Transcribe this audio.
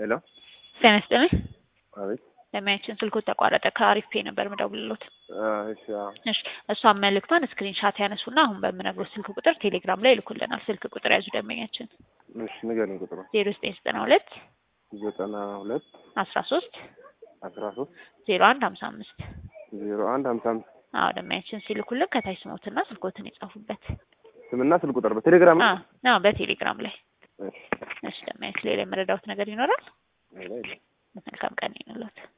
ሄሎ ጤና ይስጥልኝ። አቤት። ለሚያችን ስልኮት ተቋረጠ። ከአሪፍ ፔ ነበር ምደውልሎት። እሺ አዎ። እሺ እሷን መልእክቷን ስክሪን ሻት ያነሱና አሁን በምነግሮት ስልክ ቁጥር ቴሌግራም ላይ ይልኩልናል። ስልክ ቁጥር ያዙ ደንበኛችን እሺ ንገረኝ ቁጥሩ ዜሮ ዘጠኝ ዘጠና ሁለት ዘጠና ሁለት አስራ ሶስት አስራ ሶስት ዜሮ አንድ ሀምሳ አምስት ዜሮ አንድ ሀምሳ አምስት አዎ ደንበኛችን ሲልኩልን ከታች ስሞትና ስልኮትን የጻፉበት ስምና ስልክ ቁጥር በቴሌግራም ነው? አዎ በቴሌግራም ላይ እሺ እሺ ደንበኛችን ሌላ የመረዳሁት ነገር ይኖራል? ሌላ የለም። መልካም ቀን ይሁንልዎት።